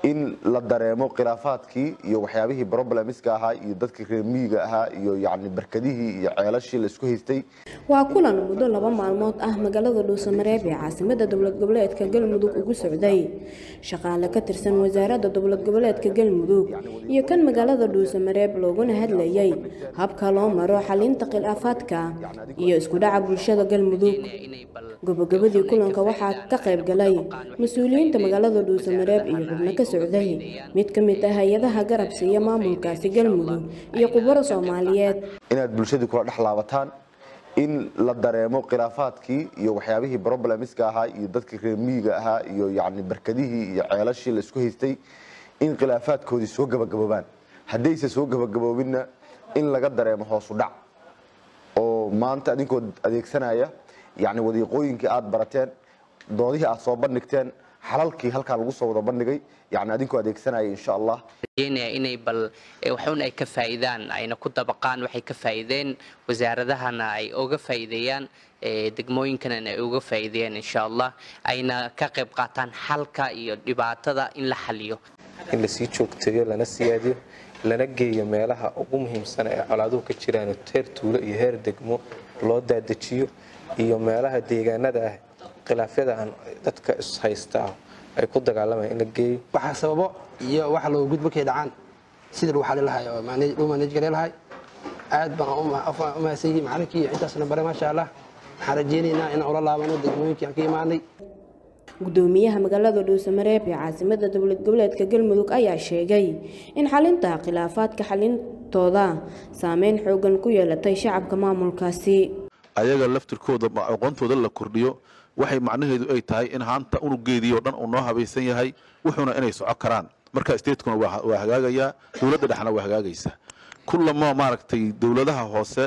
in la dareemo khilaafaadkii iyo waxyaabihii problemska ahaa iyo dadkii reer miyiga ahaa iyo yacni barkadihii iyo ceelashii la isku haystay waa kulan muddo laba maalmood ah magaalada dhuusamareeb ee caasimada dowlad goboleedka galmudug ugu socday shaqaale ka tirsan wasaaradda dowlad goboleedka galmudug iyo kan magaalada dhuusamareeb looguna hadlayay habka loo maro xalinta khilaafaadka iyo isku dhaca bulshada galmudug gabagabadii kulanka waxaa ka qayb galay mas-uuliyiinta magaalada dhuusamareeb iyo xubno ka socday mid ka mid ah hay-adaha garab siiya maamulkaasi galmudug iyo khubaro soomaaliyeed inaad bulshadii kula dhex laabataan in la dareemo khilaafaadkii iyo waxyaabihii problemska ahaa iyo dadkii reer miyiga ahaa iyo yacni barkadihii iyo ceelashii la isku haystay in khilaafaadkoodii soo gabagaboobaan haddayse soo gabagaboobinna in laga dareemo hoosu dhac oo maanta adinkoo adeegsanaya yacni wadiiqooyinkii aada barateen doodihii aada soo bandhigteen xalalkii halkaa lagu soo wada bandhigay yacni adinkoo adeegsanaya insha allah rajeynaya inay bal waxun ay ka faa'iidaan ayna ku dabaqaan waxay ka faa'iideen wasaaradahana ay uga faa'iideeyaan degmooyinkana ay uga faa'iideeyaan insha allah ayna ka qayb qaataan xalka iyo dhibaatada in la xaliyo in lasii joogteeyo lana siyaadiyo lana geeyo meelaha ugu muhiimsan ee colaaduhu ka jiraan heer tuulo iyo heer degmo loo daadejiyo iyo meelaha deegaanada ah khilaafyada aan dadka ishaysta ah ay ku dagaalamaan in la geeyo waxaa sababo iyo waxa loo gudbo kay dhacaan sidii lagu xali lahay oo loo manage gare lahay aad baan u mahadsan yihiin macalinkii intaasna bare maasha allah waxaan rajeynaynaa inaan ula laabano degmooyinkii aan ka imaanay gudoomiyaha magaalada dhuusamareeb ee caasimada dowlad goboleedka galmudug ayaa sheegay in xalinta khilaafaadka xalintooda saameyn xoogan ku yeelatay shacabka maamulkaasi ayaga laftirkooda aqoontooda la kordhiyo waxay macnaheedu ay tahay in haanta unugeedii oo dhan uu noo habaysan yahay wuxuuna inay soco karaan marka statekuna waa hagaagayaa dowladda dhexna waa hagaagaysaa kullama maaragtay dowladaha hoose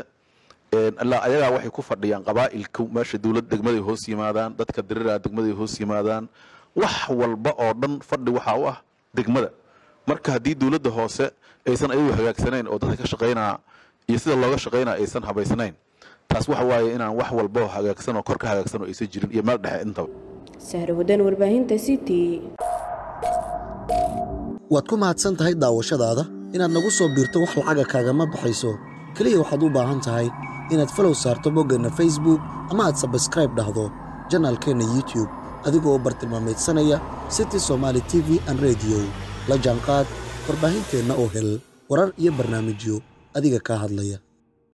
ayagaa waxay ku fadhiyaan qabaa'ilka meesha dowlad degmaday hoos yimaadaan dadka diriraa degmaday hoos yimaadaan wax walba oo dhan fadhi waxaa u ah degmada marka haddii dowladda hoose aysan ayagu hagaagsanayn oo dadka ka shaqaynaa iyo sida looga shaqaynaa aysan habaysnayn taas waxa waaye inaan wax walba hagaagsan oo kor ka hagaagsan oo aysan jirin iyo meel dhexe intaba sahre wadan warbaahinta city waad ku mahadsan tahay daawashadaada inaad nagu soo biirto wax lacaga kaagama baxayso keliya waxaad u baahan tahay inaad falow saarto boggeenna facebook ama aad sabskraib dhahdo janaalkeenna youtube adigoo bartilmaamaydsanaya city somaali t v an rediyo la jaanqaad warbaahinteenna oo hel warar iyo barnaamijyo adiga kaa hadlaya